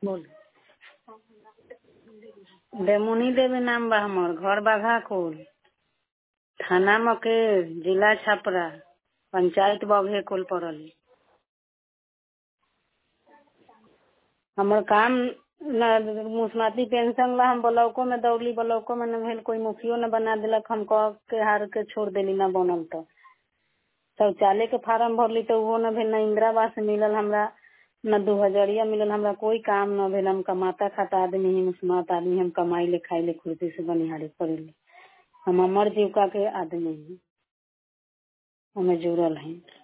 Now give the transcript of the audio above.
बोल डेमुनी देवी नाम बा हमर घर बाघाकुल थाना मकेर जिला छपरा पंचायत बघे कुल पड़ल हमर काम न मुसमाती पेंशन ला हम ब्लॉको में दौड़ली ब्लॉको में न भेल कोई मुखियो न बना देलक हम कह के हार के छोड़ देली न बनल तो शौचालय के फार्म भरली तो उहो न भेल न इंदिरा आवास मिलल हमरा न दू हजरिया मिलल हमरा कोई काम न भेल हम कमाता खाता आदमी ही मुस्मात आदमी हम कमाई ले खाई ले खुर्पी से बनिहारी करेली हम अमर जीविका के आदमी ही हमें जुड़ल हैं